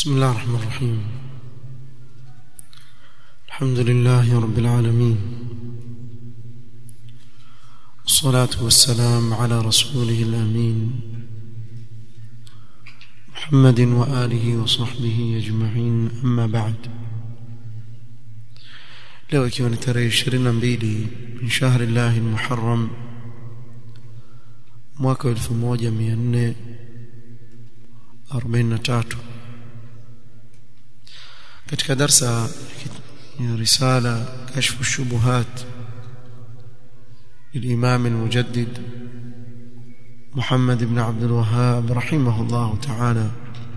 بسم الله الرحمن الرحيم الحمد لله رب العالمين والصلاة والسلام على رسوله الأمين محمد وآله وصحبه أجمعين أما بعد leo ikiwa ni tarehe 22 min shahri llahi almuharram mwaka 1443 katika darsa ya risala kashfu shubuhat للإمام المجدد محمد بن عبد الوهاب رحمه الله تعالى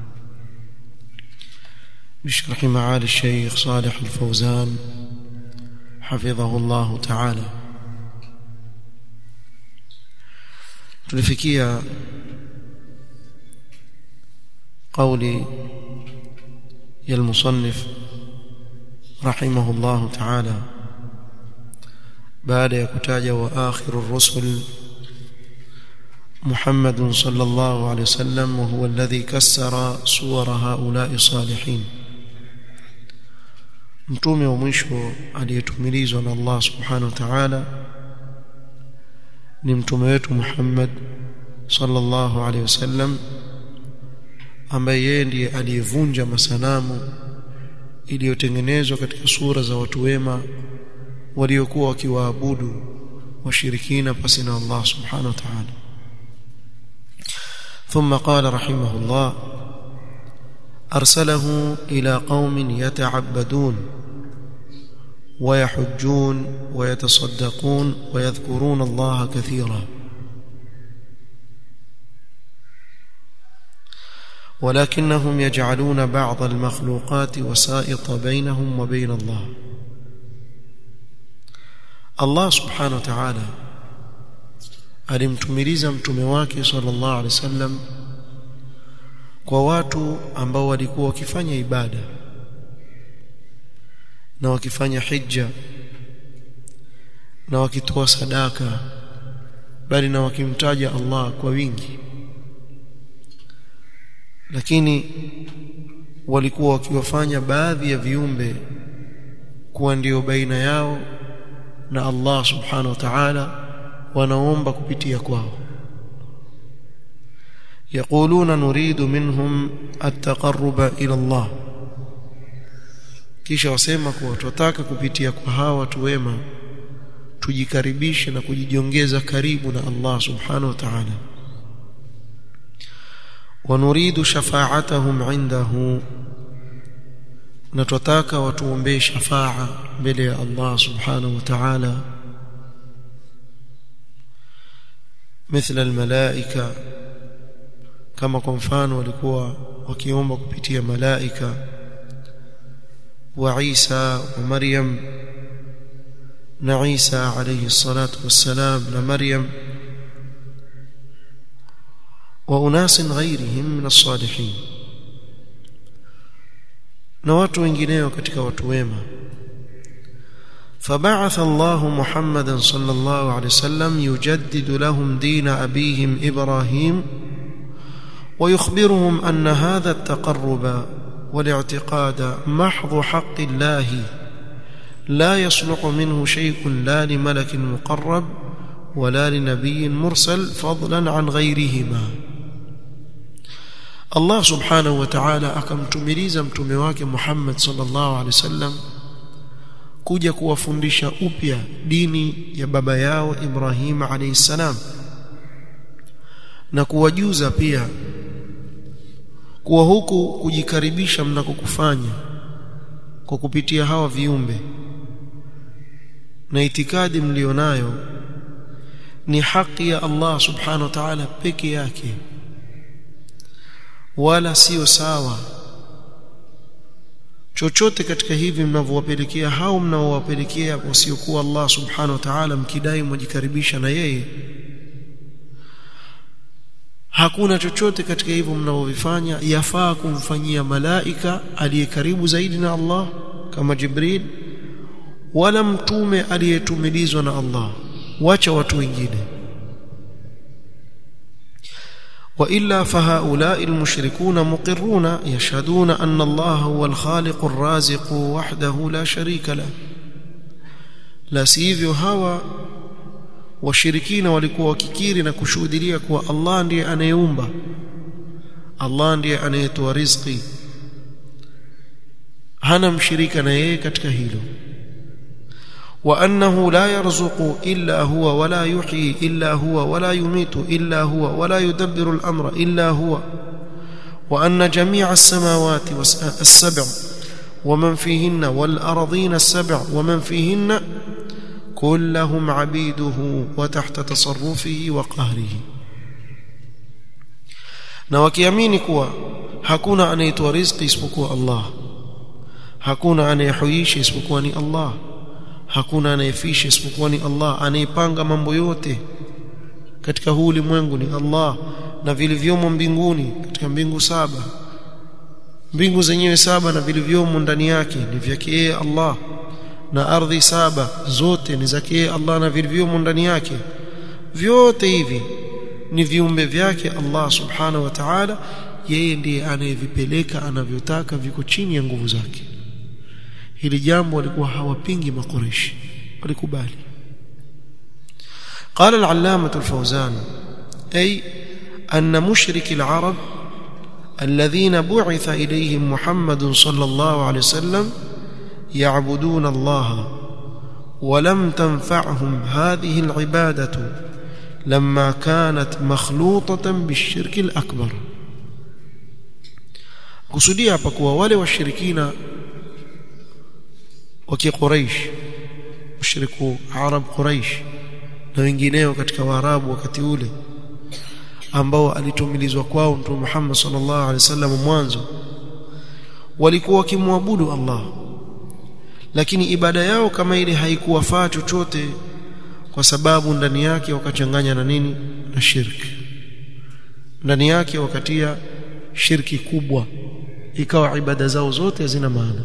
بشرح معالي الشيخ صالح الفوزان حفظه الله تعالى tulifikia قولي يا المصنف رحمه الله تعالى بعد يكتاج وآخر الرسل محمد صلى الله عليه وسلم وهو الذي كسر صور هؤلاء الصالحين mtume wa mwisho aliyetumilizwa na Allah subhanahu wa ta'ala ni mtume wetu Muhammad sallallahu alaihi wasallam ambaye yeye ndiye aliyevunja masanamu iliyotengenezwa katika sura za watu wema waliokuwa wakiwaabudu washirikina pasi na Allah subhanahu wa ta'ala ثم قال رحمه الله أرسله إلى قوم يتعبدون ويحجون ويتصدقون ويذكرون الله كثيرا ولكنهم يجعلون بعض المخلوقات وسائط بينهم وبين الله الله سبحانه وتعالى alimtumiliza mtume wake sallallahu alaihi wasallam kwa watu ambao walikuwa wakifanya ibada na wakifanya hija na wakitoa sadaka bali na wakimtaja Allah kwa wingi lakini walikuwa wakiwafanya baadhi ya viumbe kuwa ndio baina yao na Allah subhanahu wa ta'ala wanaomba kupitia kwao يقولون نريد منهم التقرب الى الله kisha wasema kuwa tunataka kupitia kwa hawa watu wema tujikaribishe na kujijiongeza karibu na Allah subhanahu wa ta'ala ونريد شفاعتهم عنده na tunataka watuombee shafaa mbele ya Allah subhanahu wa ta'ala مثل الملائكه kama kwa mfano walikuwa wakiomba kupitia malaika wa Isa wa Maryam na Isa alayhi salatu wassalam na Maryam wa unas ghairihim min as-salihin na watu wengineo katika watu wema فبعث الله محمدا صلى الله عليه وسلم يجدد لهم دين أبيهم إبراهيم ويخبرهم أن هذا التقرب والاعتقاد محض حق الله لا يصلح منه شيء لا لملك مقرب ولا لنبي مرسل فضلا عن غيرهما الله سبحانه وتعالى akamtumiliza mtume wake Muhammad sallallahu alaihi wasallam kuja kuwafundisha upya dini ya baba yao Ibrahim alayhi salam na kuwajuza pia kuwa huku kujikaribisha mnakokufanya kwa kupitia hawa viumbe na itikadi mlionayo ni haki ya Allah subhanahu wa ta'ala peke yake wala sio sawa chochote katika hivi mnavyowapelekea hao mnaowapelekea wasiokuwa Allah subhanahu wa ta'ala mkidai mwajikaribisha na yeye hakuna chochote katika hivyo mnavyovifanya yafaa kumfanyia malaika aliye karibu zaidi na Allah kama Jibril wala mtume aliyetumilizwa na Allah wacha watu wengine والا فهؤلاء المشركون مقرون يشهدون ان الله هو الخالق الرازق وحده لا شريك له la sivyo hawa washirikina walikuwa wakikiri na kushuhudia kuwa Allah ndiye anayeumba Allah ndiye anayetoa riziki hana mshirika na yeye katika hilo wa annahu la yarzuqu illa huwa wala yuhyi illa huwa wala yumitu illa huwa wala yudabbiru al-amra illa huwa wa anna jami'a as-samawati was-sab'a ومن فيهن والأرضين السبع ومن فيهن كلهم عبيده وتحت تصرفه وقهره na wakiamini kuwa hakuna anayetoa riziki isipokuwa Allah hakuna anayehuisha isipokuwa ni Allah hakuna anayefisha isipokuwa ni Allah anayepanga mambo yote katika huu ulimwengu ni Allah na vilivyomo mbinguni katika mbingu saba mbingu zenyewe saba na vilivyomo ndani yake ni vyake yeye Allah na ardhi saba zote ni zake yeye Allah na vilivyomo ndani yake vyote hivi ni viumbe vyake Allah subhanahu wa ta'ala yeye ndiye anayevipeleka anavyotaka viko chini ya nguvu zake hili jambo walikuwa hawapingi makoreshi walikubali قال العلامة الفوزان أي أن مشرك العرب الذين بعث إليهم محمد صلى الله عليه وسلم يعبدون الله ولم تنفعهم هذه العبادة لما كانت مخلوطة بالشرك الأكبر kusudia hapa kuwa wale washirikina wa Quraysh mushriku Arab Quraysh na wengineo katika Waarabu wakati ule ambao alitumilizwa kwao Mtume Muhammad sallallahu alaihi wasallam mwanzo walikuwa wakimwabudu Allah lakini ibada yao kama ile haikuwafaa chochote kwa sababu ndani yake wakachanganya na nini na shirki ndani yake wakatia shirki kubwa ikawa ibada zao zote hazina maana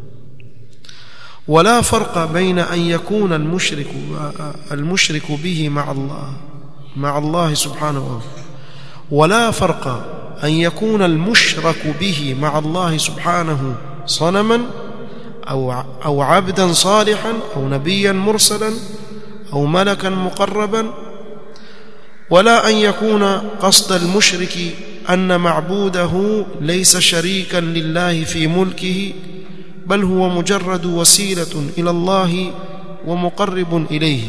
ولا فرق بين أن يكون المشرك المشرك به مع الله مع الله سبحانه وتعالى ولا فرق أن يكون المشرك به مع الله سبحانه صنما أو أو عبدا صالحا أو نبيا مرسلا أو ملكا مقربا ولا أن يكون قصد المشرك أن معبوده ليس شريكا لله في ملكه بل هو مجرد وسيلة إلى الله ومقرب إليه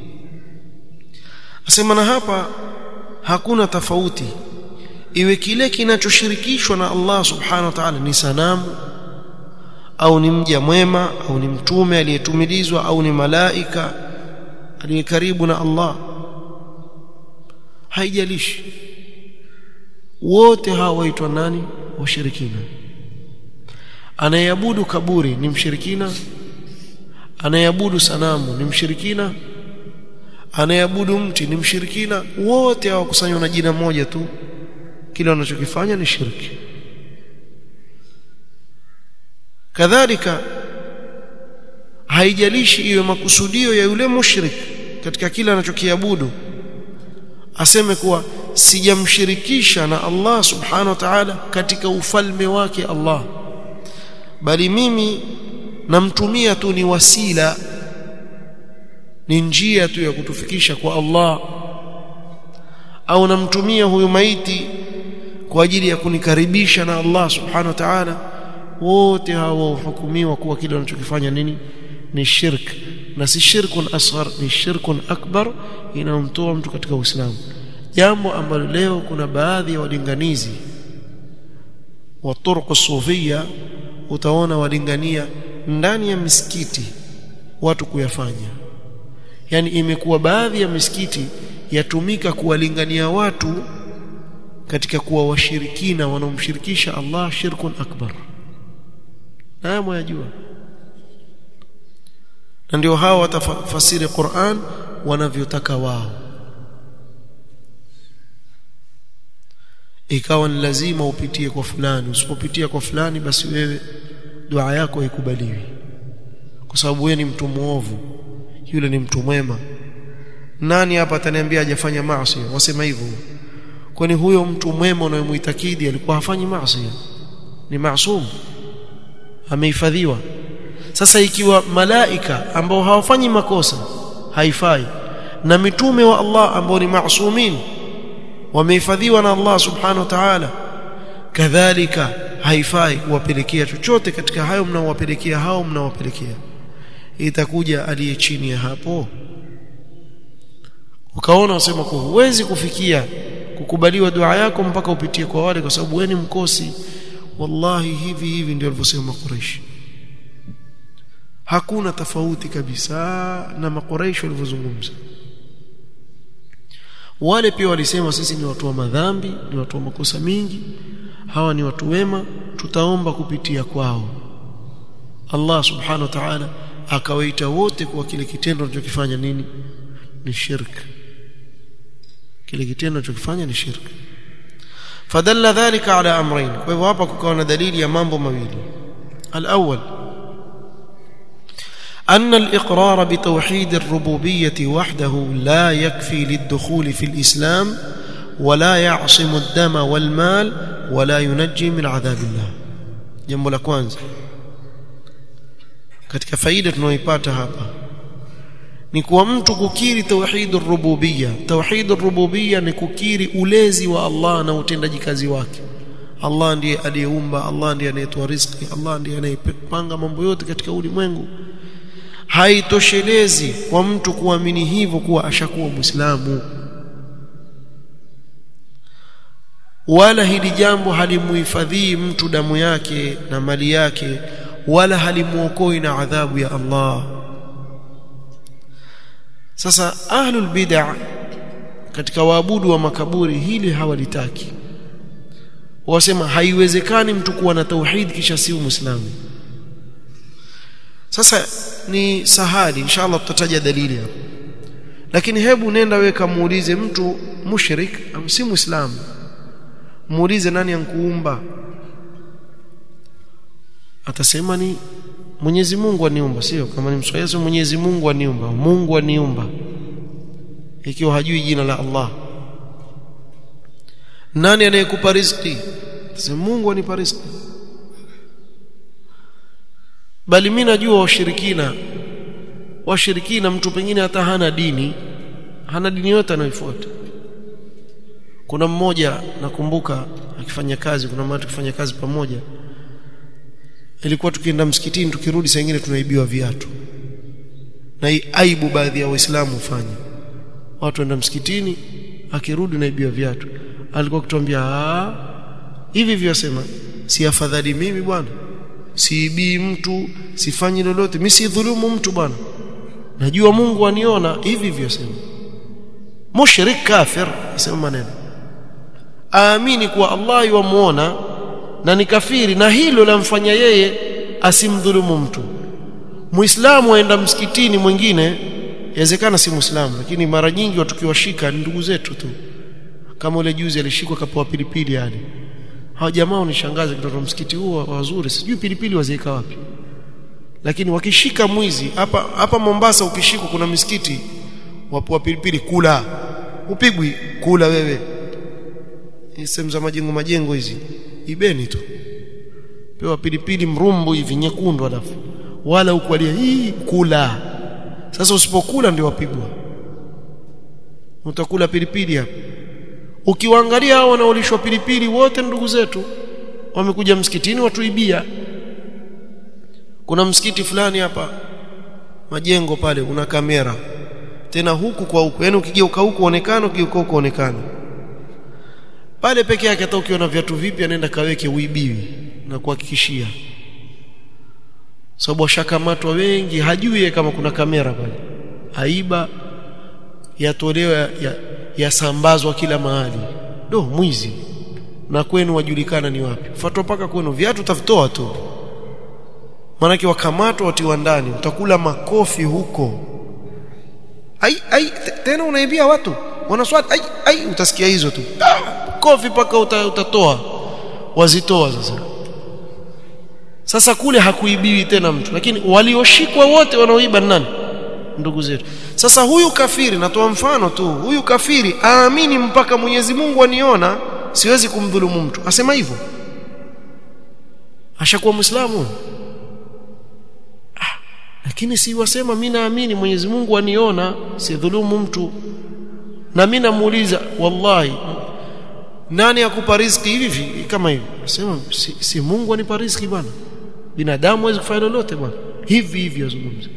أسمنا هapa hakuna tofauti iwe kile kinachoshirikishwa na Allah subhanahu wa ta'ala ni sanamu au ni mja mwema au ni mtume aliyetumilizwa au ni malaika aliye karibu na Allah haijalishi wote hawa waitwa nani washirikina anayeabudu kaburi ni mshirikina anayeabudu sanamu ni mshirikina anayeabudu mti ni mshirikina wote hawakusanywa na jina moja tu kile wanachokifanya ni shirki kadhalika haijalishi iwe makusudio ya yule mushrik katika kile anachokiabudu aseme kuwa sijamshirikisha na Allah subhanahu wa ta'ala katika ufalme wake Allah bali mimi namtumia tu ni wasila ni njia tu ya kutufikisha kwa Allah au namtumia huyu maiti kwa ajili ya kunikaribisha na Allah subhanahu wa ta'ala wote hao hukumiwa kuwa kile wanachokifanya nini ni shirk na si shirkun asghar ni shirkun akbar inamtoa mtu katika Uislamu jambo ambalo leo kuna baadhi ya walinganizi wa turuq sufia utaona walingania ndani ya misikiti watu kuyafanya yani imekuwa baadhi ya misikiti yatumika kuwalingania watu katika kuwa washirikina wanaomshirikisha Allah shirkun akbar na mwajua na ndio hao watafasiri Qur'an wanavyotaka wao ikawa ni lazima upitie kwa fulani usipopitia kwa fulani basi wewe dua yako haikubaliwi kwa sababu wewe ni mtu muovu yule ni mtu mwema nani hapa ataniambia hajafanya maasi wasema hivyo kwani huyo mtu mwema unayemuitakidi alikuwa hafanyi maasi ni maasum amehifadhiwa sasa ikiwa malaika ambao hawafanyi makosa haifai na mitume wa Allah ambao ni maasumin wamehifadhiwa na Allah subhanahu wa ta'ala kadhalika haifai kuwapelekea chochote katika hayo mnaowapelekea hao mnaowapelekea itakuja aliye chini ya hapo ukaona usema kwa huwezi kufikia kukubaliwa dua yako mpaka upitie kwa wale kwa sababu wewe ni mkosi wallahi hivi hivi ndio alivyosema Quraysh hakuna tofauti kabisa na makoreisho walivyozungumza wale pia walisema sisi ni watu wa madhambi ni watu wa makosa mingi hawa ni watu wema tutaomba kupitia kwao Allah subhanahu wa ta'ala akawaita wote kwa kile kitendo anachokifanya nini ni shirk kile kitendo anachokifanya ni shirk fadalla dhalika ala amrayn kwa hivyo hapa kukawa na dalili ya mambo mawili al-awwal أن الإقرار بتوحيد الربوبية وحده لا يكفي للدخول في الإسلام ولا يعصم الدم والمال ولا ينجي من عذاب الله jambo la kwanza katika faida tunayoipata hapa ni kuwa mtu kukiri tauhid ar-rububiyya tauhid ar-rububiyya ni kukiri ulezi wa Allah na utendaji kazi wake Allah ndiye aliyeumba Allah ndiye anayetoa riziki Allah ndiye anayepanga mambo yote katika ulimwengu haitoshelezi kwa mtu kuamini hivyo kuwa ashakuwa muislamu wala hili jambo halimuhifadhii mtu damu yake na mali yake wala halimuokoi na adhabu ya Allah sasa ahlul bid'ah katika waabudu wa makaburi hili hawalitaki wasema haiwezekani mtu kuwa na tauhid kisha si muislamu sasa ni sahali inshallah tutataja dalili hapo lakini hebu nenda wewe kamuulize mtu mushrik au si muislamu muulize nani ankuumba atasema ni Mwenyezi Mungu aniumba sio kama ni mswahili Mwenyezi Mungu aniumba Mungu aniumba ikiwa hajui jina la Allah nani anayekupa riziki sema Mungu anipa riziki bali mimi najua washirikina washirikina mtu pengine hata hana dini hana dini yote anayoifuata kuna mmoja nakumbuka akifanya kazi kuna mmoja tukifanya kazi pamoja ilikuwa tukienda msikitini tukirudi saa nyingine tunaibiwa viatu na hii aibu baadhi ya waislamu hufanya watu waenda msikitini akirudi naibiwa viatu alikuwa kutuambia hivi vyosema si afadhali mimi bwana siibii mtu sifanyi lolote mimi sidhulumu mtu bwana najua Mungu aniona hivi vyosema mushrik kafir sema maneno aamini kuwa Allah yuamuona na ni kafiri na hilo lamfanya yeye asimdhulumu mtu muislamu aenda msikitini mwingine yawezekana si muislamu lakini mara nyingi watu kiwashika ni ndugu zetu tu kama ule juzi alishikwa kapoa pilipili yani hawa jamaa unishangaza kitoto msikiti huo wazuri sijui pilipili waziweka wapi lakini wakishika mwizi hapa hapa Mombasa ukishikwa kuna misikiti wapoa pilipili kula upigwi kula wewe sehemu za majengo majengo hizi ibeni tu pewa pilipili mrumbu hivi nyekundu alafu wala ukwalia hii kula sasa usipokula ndio wapigwa utakula pilipili hapa ukiwaangalia hao wanaolishwa pilipili wote ndugu zetu wamekuja msikitini watuibia kuna msikiti fulani hapa majengo pale una kamera tena huku kwa huku yani ukigeuka huku onekana ukigeuka huku onekana pale peke yake hata ukiwa na viatu vipya nenda kaweke uibiwi na kuhakikishia sababu washakamatwa wengi hajui kama kuna kamera pale aiba yatolewa yasambazwa ya, ya kila mahali do mwizi na kwenu wajulikana ni wapi fatwa paka kwenu viatu tavitoa tu manake wakamatwa watiwa ndani utakula makofi huko ai ai tena unaibia watu wanaswali ai ai utasikia hizo tu kofi paka uta, utatoa wazitoa sasa sasa kule hakuibiwi tena mtu lakini walioshikwa wote wanaoiba nani ndugu zetu sasa huyu kafiri natoa mfano tu huyu kafiri aamini mpaka Mwenyezi Mungu aniona siwezi kumdhulumu mtu asema hivyo ashakuwa muislamu ah, lakini si wasema mimi naamini Mwenyezi Mungu aniona sidhulumu mtu na mimi namuuliza wallahi nani akupa riziki hivi kama hivi nasema si, si Mungu anipa riziki bwana binadamu hawezi kufanya lolote bwana hivi hivi yazungumza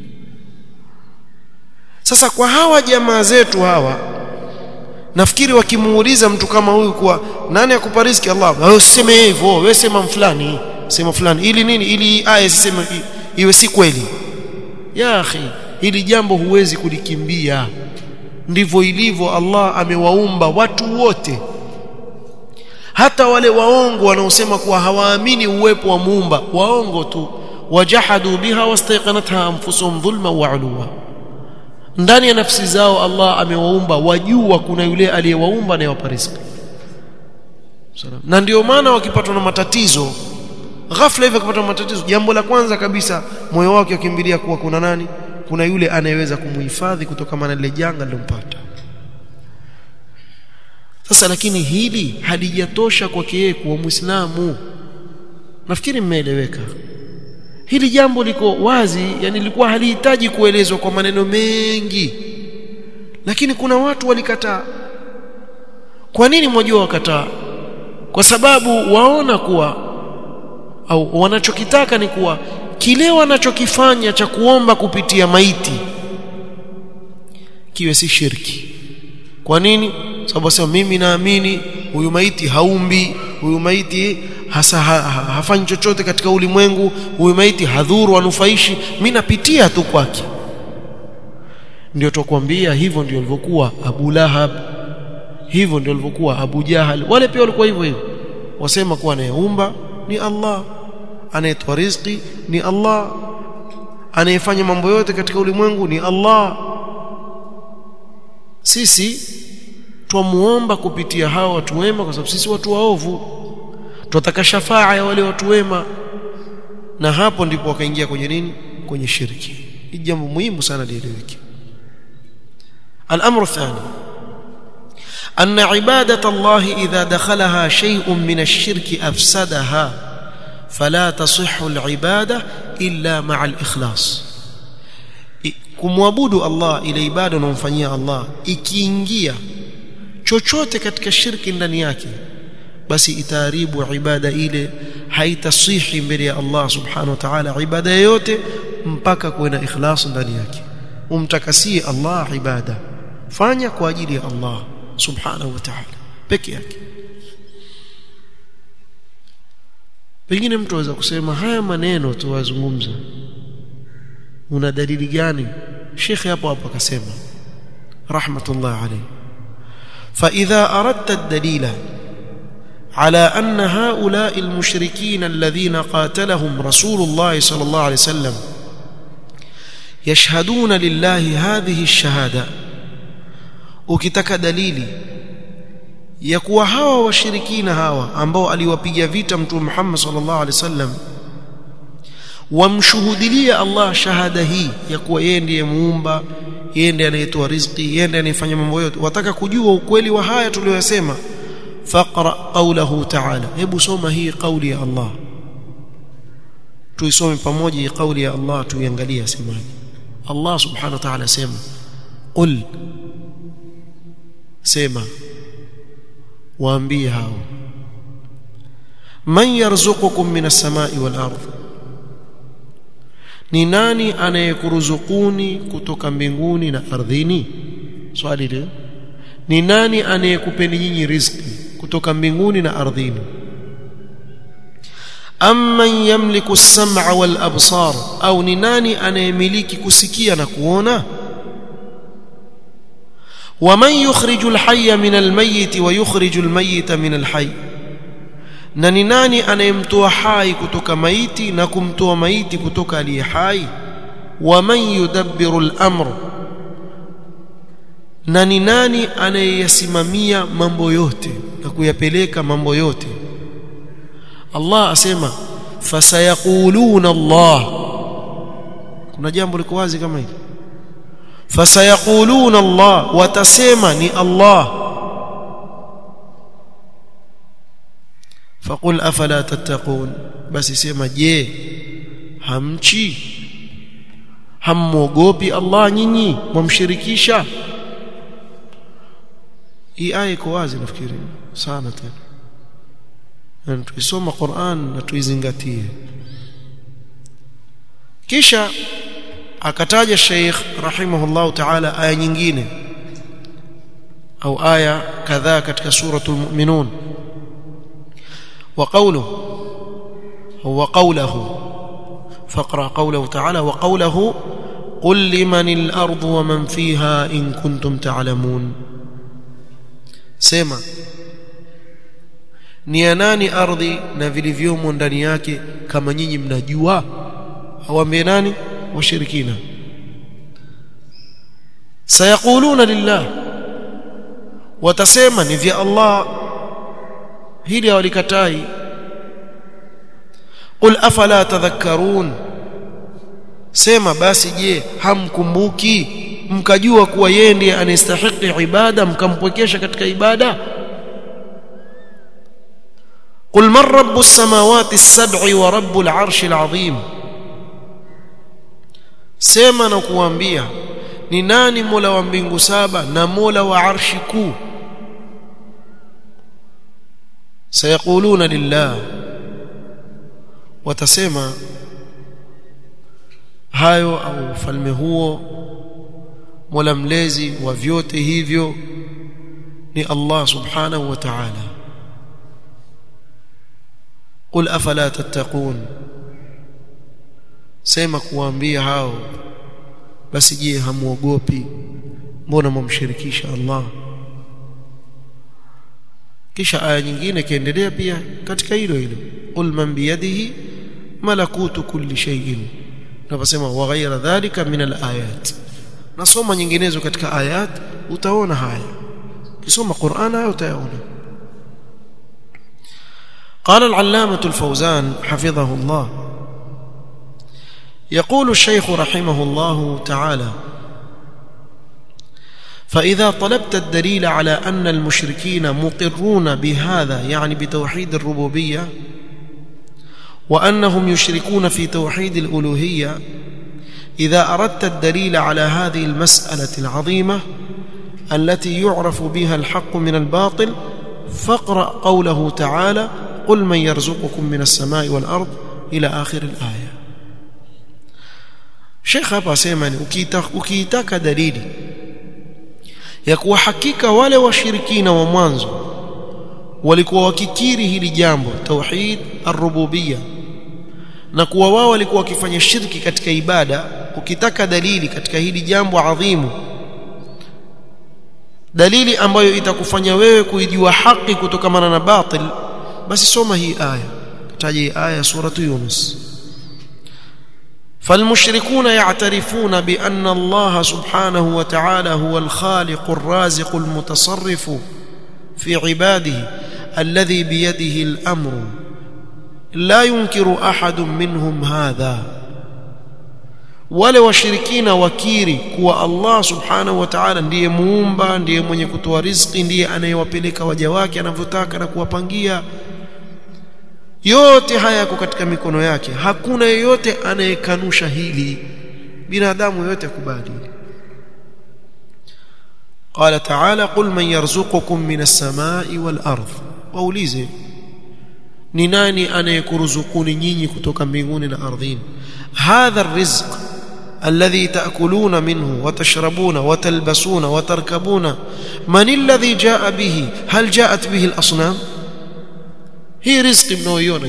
sasa kwa hawa jamaa zetu hawa nafikiri wakimuuliza mtu kama huyu kuwa nani akupa riziki Allah wewe usiseme hivyo wewe sema fulani sema fulani ili nini ili aya siseme iwe si kweli ya akhi hili jambo huwezi kulikimbia ndivyo ilivyo Allah amewaumba watu wote hata wale waongo wanaosema kuwa hawaamini uwepo wa muumba waongo tu wajahadu biha wastaiqanatha anfusuhum dhulma wa ulwa ndani ya nafsi zao Allah amewaumba wajua kuna yule aliyewaumba anayewapa riziki na ndio maana wakipatwa na matatizo ghafla hivi wakipatwa na matatizo jambo la kwanza kabisa moyo wake ukimbilia kuwa kuna nani kuna yule anayeweza kumhifadhi kutokana na lile janga lilompata sasa lakini hili halijatosha kwake yeye kuwa muislamu nafikiri mmeeleweka hili jambo liko wazi yani lilikuwa halihitaji kuelezwa kwa maneno mengi lakini kuna watu walikataa kwa nini mwajua wakataa kwa sababu waona kuwa au wanachokitaka ni kuwa kile wanachokifanya cha kuomba kupitia maiti kiwe si shirki kwa nini sababu sema mimi naamini huyu maiti haumbi huyu maiti hasa ha, ha, hafanyi chochote katika ulimwengu huyu maiti hadhuru anufaishi mimi napitia tu kwake ndio tukwambia hivyo ndio alivyokuwa Abu Lahab hivyo ndio alivyokuwa Abu Jahal wale pia walikuwa hivyo hivyo wasema kuwa anayeumba ni Allah anayetoa riziki ni Allah anayefanya mambo yote katika ulimwengu ni Allah sisi twamuomba kupitia hao watu wema kwa sababu sisi watu waovu tunataka shafaa ya wale watu wema na hapo ndipo wakaingia kwenye nini kwenye shirki ni jambo muhimu sana lieleweke الامر الثاني ان عباده الله اذا دخلها شيء من الشرك افسدها فلا تصح العباده الا مع الاخلاص kumwabudu Allah ile ibada unamfanyia Allah ikiingia chochote katika shirki ndani yake basi itaharibu ibada ile haitasihi mbele ya Allah subhanahu wa ta'ala ibada yote mpaka kuwe na ikhlas ndani yake umtakasie Allah ibada fanya kwa ajili ya Allah subhanahu wa ta'ala peke yake pengine mtu aweza kusema haya maneno tuwazungumza una dalili gani shekhe hapo hapo akasema rahmatullah alayhi فإذا أردت الدليل على أن هؤلاء المشركين الذين قاتلهم رسول الله صلى الله عليه وسلم يشهدون لله هذه الشهادة ukitaka dalili ya kuwa hawa washirikina hawa ambao aliwapiga vita mtume Muhammad sallallahu alaihi wasallam wamshuhudilia Allah shahada hii ya kuwa yeye ndiye muumba yeye ndiye anayetoa riziki yeye ndiye anayefanya mambo yote wataka kujua ukweli wa haya tuliyosema faqra qawlahu ta'ala hebu soma hii kauli ya Allah tuisome pamoja hii kauli ya Allah tuiangalie asemaje Allah subhanahu wa ta'ala sema qul sema waambie hao man yarzuqukum minas samai wal ardh ni nani anayekuruzukuni kutoka mbinguni na ardhini swali leo ni nani anayekupeni nyinyi riziki kutoka mbinguni na ardhini amman yamliku as-sam'a wal absar au ni nani anayemiliki kusikia na kuona waman yukhriju al-hayya min al-mayyit wa yukhriju al-mayyita min al-hayy na ni nani anayemtoa hai kutoka maiti na kumtoa maiti kutoka aliye hai waman yudabbiru al-amr na ni nani anayeyasimamia mambo yote na kuyapeleka mambo yote Allah asema fasayaquluna Allah kuna jambo liko wazi kama hili fasayaquluna Allah watasema ni Allah faqul afala tattaqun basi sema je hamchi hammogopi Allah nyinyi mwamshirikisha hii aya iko wazi nafikiri sana tena na tuisoma Qur'an na tuizingatie kisha akataja Sheikh rahimahullah ta'ala aya nyingine au aya kadhaa katika suratul mu'minun wa qawluhu huwa qawluhu فاقرا قوله تعالى وقوله قل لمن الارض ومن فيها ان كنتم تعلمون sema ni ya nani ardhi na vilivyomo ndani yake kama nyinyi mnajua awambie nani washirikina sayaquluna lillah watasema ni vya Allah hili hawalikatai qul afala tadhakkarun sema basi je hamkumbuki mkajua kuwa yeye ndiye anastahili ibada mkampwekesha katika ibada قل من رب السماوات السبع ورب العرش العظيم sema na kuambia ni nani mola wa mbingu saba na mola wa arshi kuu sayaquluna lillah watasema hayo au ufalme huo mola mlezi wa vyote hivyo ni Allah subhanahu wa ta'ala qul afala tattaqun sema kuambia hao basi je hamuogopi mbona mumshirikisha Allah kisha aya nyingine kiendelea pia katika hilo hilo qul man biyadihi malakutu kulli shay'in tunaposema wa ghayra dhalika min alayat nasoma nyinginezo katika ayat utaona haya kisoma Qur'an haya utayaona قال العلامة الفوزان حفظه الله يقول الشيخ رحمه الله تعالى فإذا طلبت الدليل على أن المشركين مقرون بهذا يعني بتوحيد الربوبية وأنهم يشركون في توحيد الألوهية إذا أردت الدليل على هذه المسألة العظيمة التي يعرف بها الحق من الباطل فاقرأ قوله تعالى قل من يرزقكم من السماء والأرض إلى آخر الآية Sheikh hapa asema ni ukiitaka dalili ya kuwa hakika wale washirikina wa mwanzo walikuwa wakikiri hili jambo tauhid ar-rububiyya na kuwa wao walikuwa wakifanya shirki katika ibada ukitaka dalili katika hili jambo adhimu dalili ambayo itakufanya wewe kuijua haki kutokamana na batil basi soma hii aya taja hii aya suratu yunus فالمشركون يعترفون بأن الله سبحانه وتعالى هو الخالق الرازق المتصرف في عباده الذي بيده الأمر لا ينكر أحد منهم هذا wale washirikina wakiri kuwa Allah subhanahu wa ta'ala ndiye muumba ndiye mwenye kutoa riziki ndiye anayewapeleka waja wake anavyotaka na kuwapangia yote haya yako katika mikono yake hakuna yeyote anayekanusha hili binadamu yote akubali قال تعالى قل من يرزقكم من السماء والارض waulize ni nani anayekuruzukuni nyinyi kutoka mbinguni na ardhini hadha الرزق الذي تاكلون منه وتشربون وتلبسون وتركبون من الذي جاء به هل جاءت به الاصنام hii riziki mnaoiona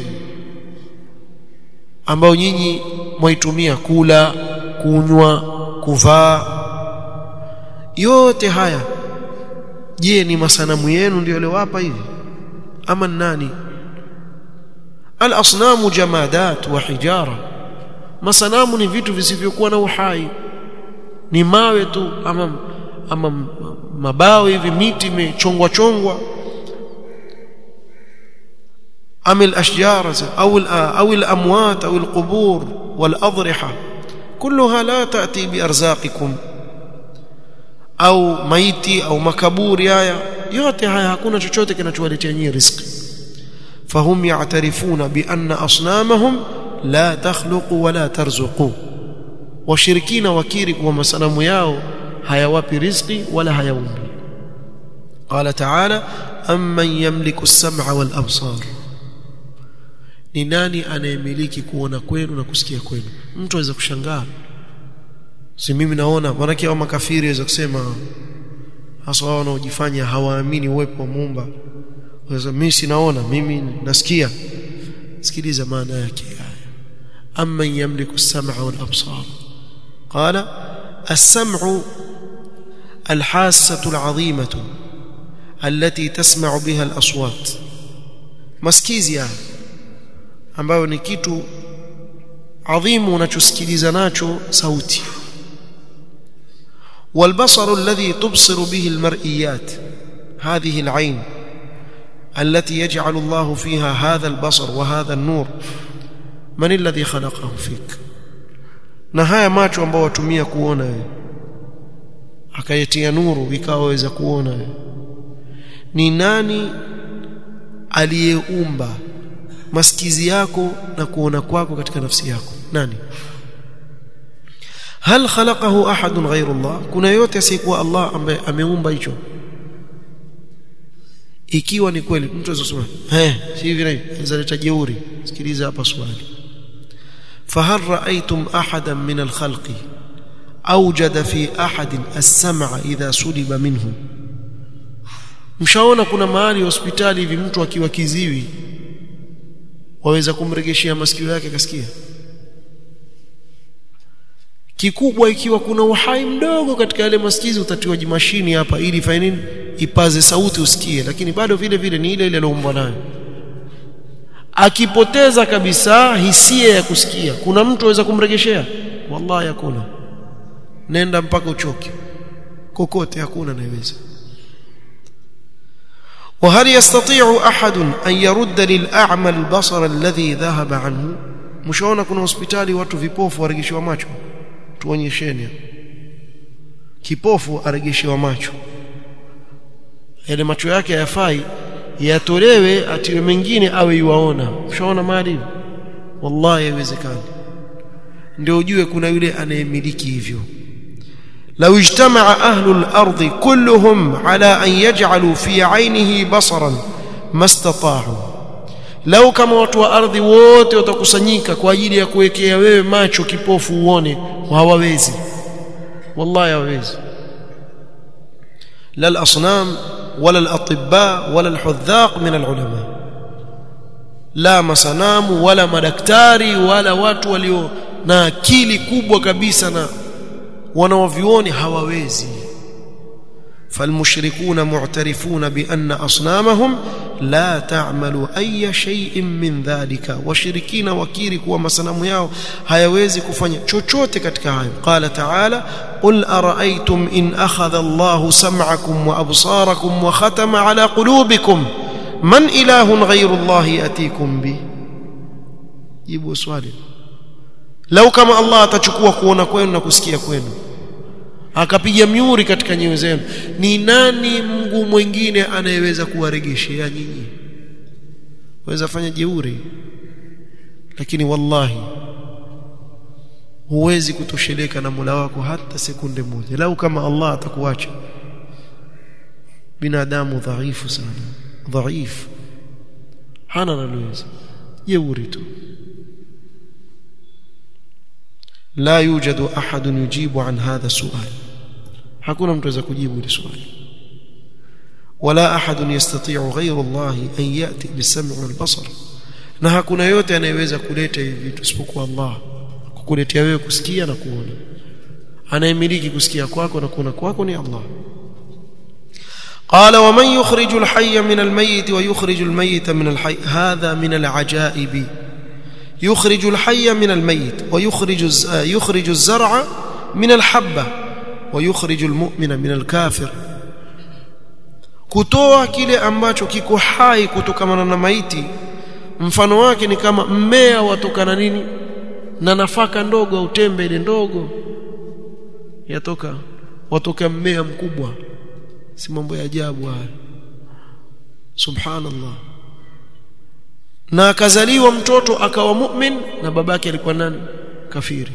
ambao nyinyi mwaitumia kula kunywa kuvaa yote haya je ni masanamu yenu ndio aliowapa hivi ama nani al-asnamu jamadat wa hijara masanamu ni vitu visivyokuwa na uhai ni mawe tu ama ama mabao hivi miti imechongwa chongwa أم الأشجار أو أو الأموات أو القبور والأضرحة كلها لا تأتي بأرزاقكم au maiti au makaburi haya yote haya hakuna chochote kinachowaletea nyinyi riziki fahum ya'tarifuna bi anna asnamahum la takhluqu wala tarzuqu washirikina wakiri kuwa masanamu yao hayawapi riziki wala hayaumbi qala ta'ala amman yamliku as-sam'a wal absar ni nani anayemiliki kuona kwenu na kusikia kwenu mtu aweza kushangaa si mimi naona maanake hao makafiri waweza kusema hasa wao wanaojifanya hawaamini uwepo wa muumba waweza mimi sinaona mimi nasikia sikiliza maana yake haya amma yamliku as-sam'a wal absar qala as-sam'u al-hassatu al-'azimatu التي تسمع بها الأصوات masikizi haya ambayo ni kitu adhimu unachosikiliza nacho sauti والبصر الذي تبصر به المرئيات هذه العين التي يجعل الله فيها هذا البصر وهذا النور من الذي خلقه فيك na haya macho ambao watumia kuona wewe akayetia nuru ikawa waweza kuona wewe ni nani aliyeumba masikizi yako na kuona kwako katika nafsi yako nani hal khalaqahu ahadun ghayru Allah kuna yote asiyekuwa Allah ambaye ameumba hicho ikiwa ni kweli mtu azosema eh si hivi na hivi zaleta jeuri sikiliza hapa swali fahal ra'aytum ahadan min al-khalqi awjada fi ahadin as-sam'a idha suliba minhu mshaona kuna mahali hospitali hivi mtu akiwa kiziwi waweza kumregeshia masikio yake kasikia kikubwa ikiwa kuna uhai mdogo katika yale masikizi utatiwa mashini hapa ili ifanye nini ipaze sauti usikie lakini bado vile vile ni ile ile alioumbwa nayo akipoteza kabisa hisia ya kusikia kuna mtu aweza kumregeshea wallahi hakuna nenda mpaka uchoke kokote hakuna anayeweza وهل يستطيع أحد أن يرد للأعمى البصر الذي ذهب عنه مشاona kuna hospitali watu vipofu waregeshiwa macho tuonyesheni kipofu aregeshiwa macho yale macho yake hayafai yatolewe atiwe mengine awe yuwaona ushaona mali wallahi haiwezekani ndio ujue kuna yule anayemiliki hivyo لو اجتمع أهل الأرض كلهم على أن يجعلوا في عينه بصرا ما استطاعوا لو كما watu wa ardhi wote watakusanyika kwa ajili ya kuwekea wewe macho kipofu uone hawawezi wallahi hawawezi la al-asnam wala al-atibba wala al-hudhaq min al-ulama la masanamu wala madaktari wala watu walio na akili kubwa kabisa na wanaovioni hawawezi فالمشركون معترفون بأن أصنامهم لا تعمل أي شيء من ذلك وشركين وكيرك ومسنم yao hayawezi kufanya chochote katika hayo قال تعالى قل أرأيتم إن أخذ الله سمعكم وأبصاركم وختم على قلوبكم من إله غير الله يأتيكم به jibu swali lau kama Allah atachukua kuona kwenu na kusikia kwenu akapiga miuri katika nyoyo zenu ni nani Mungu mwingine anayeweza kuwaregeshea nyinyi waweza fanya jeuri lakini wallahi huwezi kutosheleka na Mola wako hata sekunde moja lau kama Allah atakuacha binadamu dhaifu sana dhaifu hana naloweza jeuri tu لا يوجد أحد يجيب عن هذا السؤال hakuna mtu aweza kujibu hili swali wala ahad yastati'u ghayru Allah an yati bis-sam'i wal-basar na hakuna yote anayeweza kuleta hivi vitu isipokuwa Allah kukuletea wewe kusikia na kuona anayemiliki kusikia kwako na kuona kwako ni Allah قال ومن يخرج الحي من الميت ويخرج الميت من الحي هذا من العجائب يخرج الحي من الميت ويخرج يخرج الزرع من الحبة ويخرج المؤمن من الكافر kutoa kile ambacho kiko hai kutokana na maiti mfano wake ni kama mmea watokana nini na nafaka ndogo au tembe ile ndogo yatoka watoka mmea mkubwa si mambo ya ajabu haya subhanallah na akazaliwa mtoto akawa mu'min na babake alikuwa nani kafiri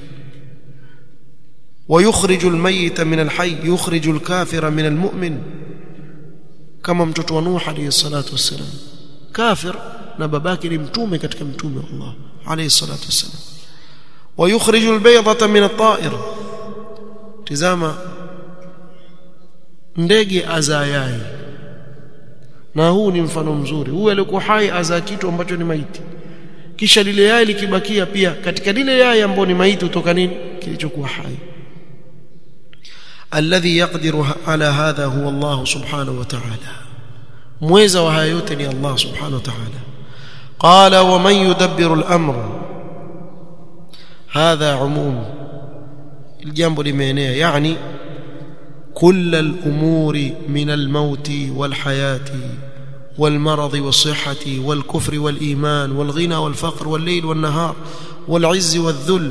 ويخرج الميت من الحي يخرج الكافر من المؤمن كما mtoto wa Nuh alayhi salatu wassalam kafir na babake ni mtume katika mtume wa Allah alayhi salatu wassalam ويخرج البيضة من الطائر tazama ndege azayai na huu ni mfano mzuri huyu alikuwa hai azaa kitu ambacho ni maiti kisha lile yai likibakia pia katika lile yai ambalo ni maiti utoka nini kilichokuwa hai alladhi yaqdiru ala hadha huwa Allah subhanahu wa ta'ala mweza wa haya yote ni Allah subhanahu wa ta'ala qala wa man yudabbiru al-amra hadha umum الجنب limeenea yani كل الأمور من الموت والحياة والمرض والصحة والكفر والإيمان والغنى والفقر والليل والنهار والعز والذل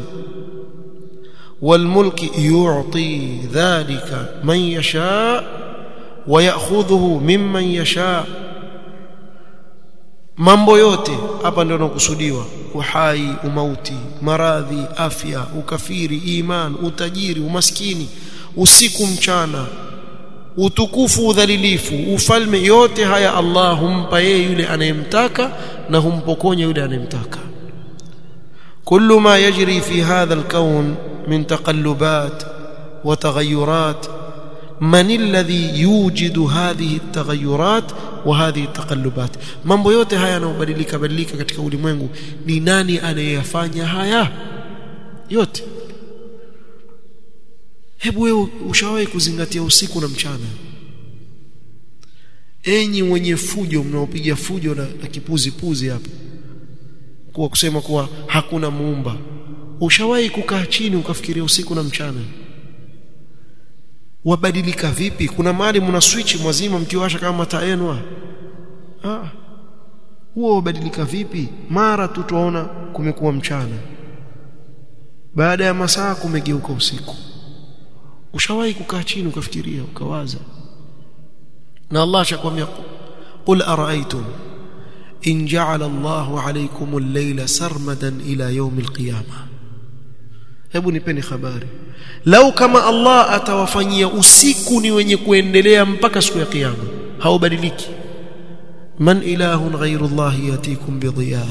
والملك يعطي ذلك من يشاء ويأخذه ممن يشاء mambo yote hapa ndio nakusudiwa uhai umauti maradhi afya ukafiri iman utajiri umaskini usiku mchana utukufu udhalilifu ufalme yote haya Allah humpa yeye yule anayemtaka na humpokonya yule anayemtaka كل ما يجري في هذا الكون من تقلبات وتغيرات من الذي يوجد هذه التغيرات وهذه التقلبات mambo yote haya yanayobadilika badilika katika ulimwengu ni nani anayeyafanya haya yote hebu wewe ushawahi kuzingatia usiku na mchana enyi wenye fujo mnaopiga fujo na, na kipuzi puzi hapa kuwa kusema kuwa hakuna muumba ushawahi kukaa chini ukafikiria usiku na mchana wabadilika vipi kuna mahali mna switch mwazima mkiwasha kama mataa yenu ah huo wabadilika vipi mara tu tuona kumekuwa mchana baada ya masaa kumegeuka usiku ushawahi kukaa chini ukafikiria ukawaza na Allah ashakwambia qul ara'aytum in ja'ala Allahu alaykum al-layla sarmadan ila yawm al-qiyamah hebu nipeni habari lau kama Allah atawafanyia usiku ni wenye kuendelea mpaka siku ya kiyama haubadiliki man ilahun ghayru Allah yatikum bidhiya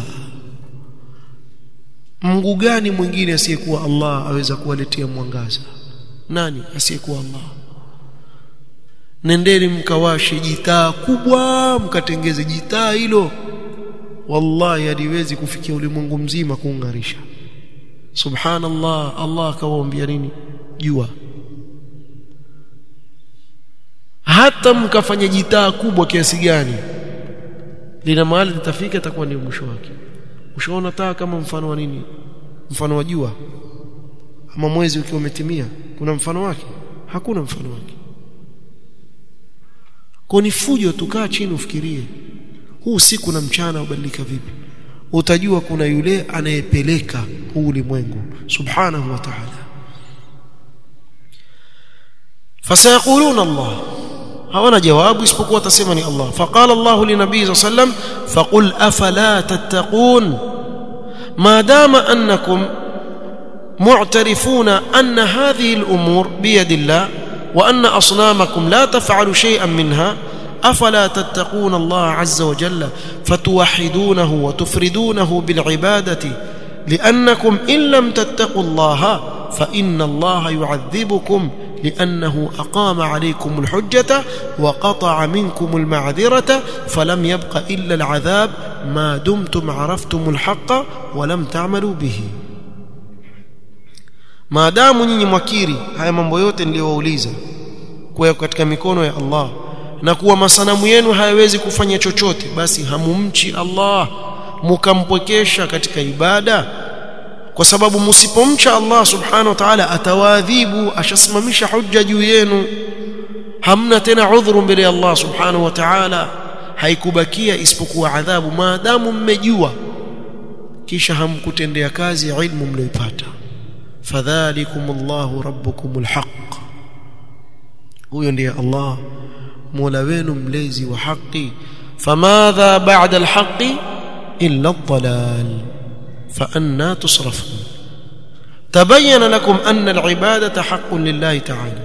Mungu gani mwingine asiyekuwa Allah aweza kuwaletea mwangaza nani asiyekuwa Allah nendeni mkawashe jitaa kubwa mkatengeze jitaa hilo wallahi haliwezi kufikia ulimwengu mzima kuungarisha subhanallah Allah akawaambia nini jua hata mkafanya jitaa kubwa kiasi gani lina mahali litafika itakuwa ndio mwisho wake ushaona taa kama mfano wa nini mfano wa jua ama mwezi ukiwa umetimia kuna mfano wake hakuna mfano wake kwa ni fujo tukaa chini ufikirie huu usiku na mchana ubadilika vipi utajua kuna yule anayepeleka huu ulimwengu subhanahu wa ta'ala fasayaquluna Allah hawana jawabu isipokuwa watasema ni Allah faqala Allah linabii sallam faqul afala tattaqun ma dama annakum معترفون أن هذه الأمور بيد الله وأن أصنامكم لا تفعل شيئا منها أفلا تتقون الله عز وجل فتوحدونه وتفردونه بالعبادة لأنكم إن لم تتقوا الله فإن الله يعذبكم لأنه أقام عليكم الحجة وقطع منكم المعذرة فلم يبق إلا العذاب ما دمتم عرفتم الحق ولم تعملوا به maadamu nyinyi mwakiri haya mambo yote niliyowauliza kuwa katika mikono ya Allah na kuwa masanamu yenu hayawezi kufanya chochote basi hamumchi Allah mukampwekesha katika ibada kwa sababu msipomcha Allah subhanahu wa ta'ala atawaadhibu ashasimamisha hujja juu yenu hamna tena udhuru mbele ya Allah subhanahu wa ta'ala haikubakia isipokuwa adhabu maadamu mmejua kisha hamkutendea kazi ilmu mlioipata fadhalikum Allahu rabbukumul haqq huyo ndiye Allah mola wenu mlezi wa haki famadha ba'da alhaqi illa ad-dalal fa anna tusrafun tabayyana lakum anna al-ibadata haqqun lillahi ta'ala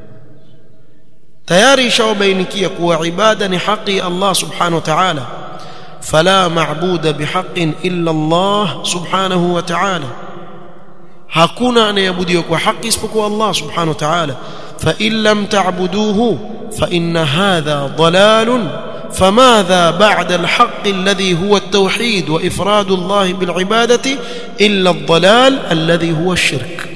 tayari ishawabainikia kuwa ibada ni haki Allah subhanahu wa ta'ala fala ma'buda bihaqqin illa Allah subhanahu wa ta'ala hakuna anayeabudiwa kwa haki isipokuwa Allah subhanahu wa ta'ala fa in lam ta'buduhu fa inna hadha dalalun فماذا بعد الحق الذي هو التوحيد وافراد الله بالعباده الا الضلال الذي هو الشرك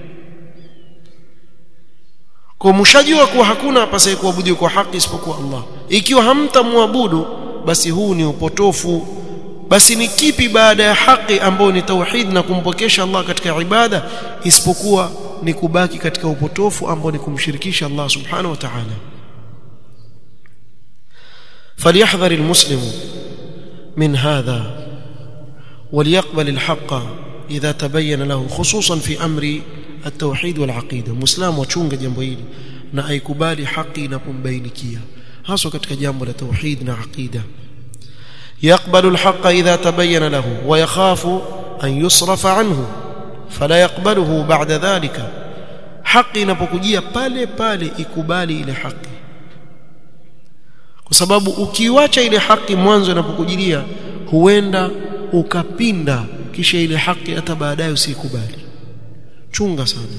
kwa mshajua kuwa hakuna apasaye kuabudiwa kwa haki isipokuwa Allah ikiwa hamtamwabudu basi huu ni upotofu basi ni kipi baada ya haki ambayo ni tauhid na kumpokesha Allah katika ibada isipokuwa ni kubaki katika upotofu ambao ni kumshirikisha Allah subhanahu wa ta'ala فليحذر المسلم من هذا وليقبل الحق إذا تبين له خصوصا في أمر التوحيد والعقيدة مسلم وchunga jambo hili na aikubali haki inapombainikia hasa katika jambo la tauhid na aqida يقبل الحق إذا تبين له ويخاف أن يصرف عنه فلا يقبله بعد ذلك haki inapokujia pale pale ikubali ile haki kwa sababu ukiwacha ile haki mwanzo inapokujilia huenda ukapinda kisha ile haki hata baadaye usikubali chunga sana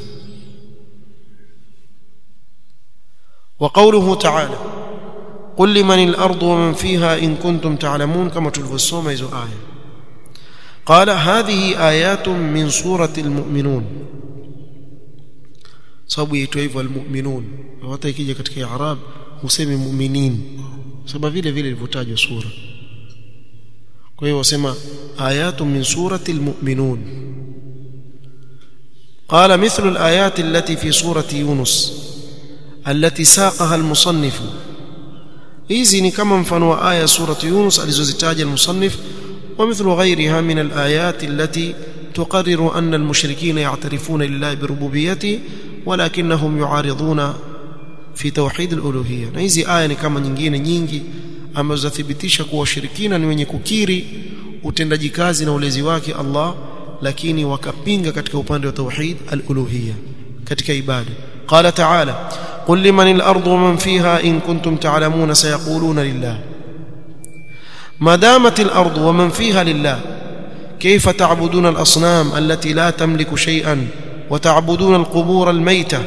وقوله تعالى قل لمن الأرض ومن فيها إن كنتم تعلمون كما تلفصوم إذو آية قال هذه آيات من سورة المؤمنون sababu yaitwa hivyo almu'minun hata ikija katika i'rab husemi mu'minin sababu vile vile ilivyotajwa sura kwa hiyo wasema ayatu min surati almu'minun قال مثل الآيات التي في سورة يونس التي ساقها المصنف hizi ni kama mfano wa aya surati Yunus alizozitaja al-musannif wa mithlu ghayriha min al-ayat allati tuqarriru anna al-mushrikeen ya'tarifuna lillahi bi rububiyyatihi walakinnahum yu'ariduna fi tawhid al-uluhiyya na hizi aya ni kama nyingine nyingi ambazo zathibitisha kuwa washirikina ni wenye kukiri utendaji kazi na ulezi wake Allah lakini wakapinga katika upande wa tauhid al-uluhiyya katika ibada qala ta'ala قل لمن الأرض ومن فيها إن كنتم تعلمون سيقولون لله ما دامت الأرض ومن فيها لله كيف تعبدون الأصنام التي لا تملك شيئا وتعبدون القبور الميتة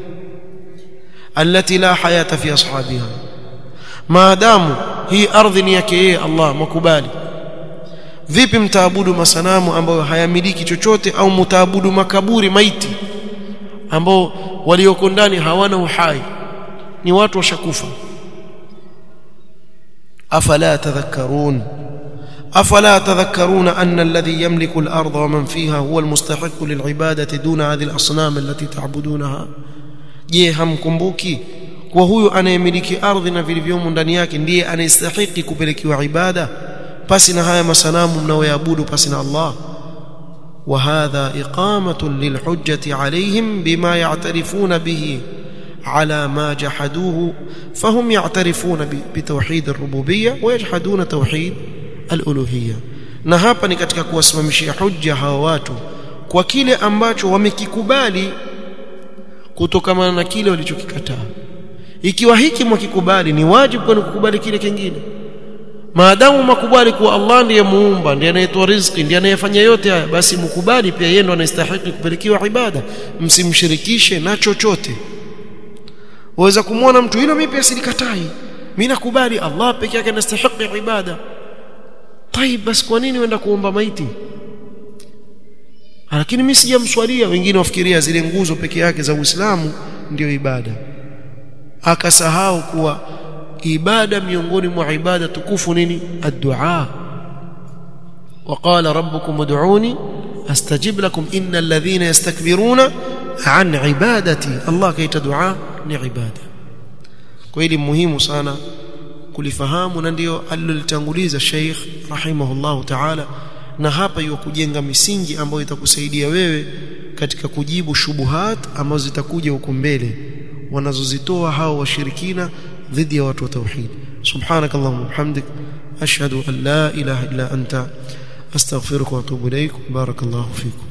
التي لا حياة في أصحابها ما دام هي أرض يكيه الله مكبالي vipi mtaabudu masanamu ambayo hayamiliki chochote au mtaabudu makaburi maiti ambao walioko ndani hawana uhai ni watu washakufa afala tadhakkarun afala tadhakkaruna anna alladhi yamliku al-ardha wa man fiha huwa al-mustahiq lil'ibadati duna hadhihi al-asnam allati ta'budunaha je hamkumbuki kwa huyu anayemiliki ardhi na vilivyomo ndani yake ndiye anayestahili kupelekewa ibada pasi na haya masanamu mnaoyaabudu pasi na Allah وهذا إقامة للحجة عليهم بما يعترفون به على ما جحدوه فهم يعترفون بتوحيد الربوبية ويجحدون توحيد الألوهية na hapa ni katika kuwasimamishia hujja hawa watu kwa kile ambacho wamekikubali kutokamana na kile walichokikataa ikiwa hiki mwakikubali ni wajibu kwani kukubali kile kingine maadamu makubali kuwa Allah ndiye muumba ndiye anayetoa riziki ndiye anayefanya yote haya basi mkubali pia yeye ndo anastahili kupelekewa ibada msimshirikishe na chochote waweza kumwona mtu hilo mimi pia silikatai mimi nakubali Allah peke yake anastahili ibada طيب basi kwa nini uenda kuomba maiti lakini mimi sijamswalia wengine wafikiria zile nguzo peke yake za Uislamu ndio ibada akasahau kuwa ibada miongoni mwa ibada tukufu nini ad-du'a وقال ربكم ادعوني استجب لكم ان الذين يستكبرون عن عبادتي الله كيت دعاء ni ibada kwa hili muhimu sana kulifahamu na ndio alilolitanguliza Sheikh rahimahullah ta'ala na hapa iwa kujenga misingi ambayo itakusaidia wewe katika kujibu shubuhat ambazo zitakuja huko mbele wanazozitoa hao washirikina dhidi ya watu wa tauhid subhanakallahumma bihamdik ashhadu an la ilaha illa anta astaghfiruka wa atubu ilaik barakallahu fikum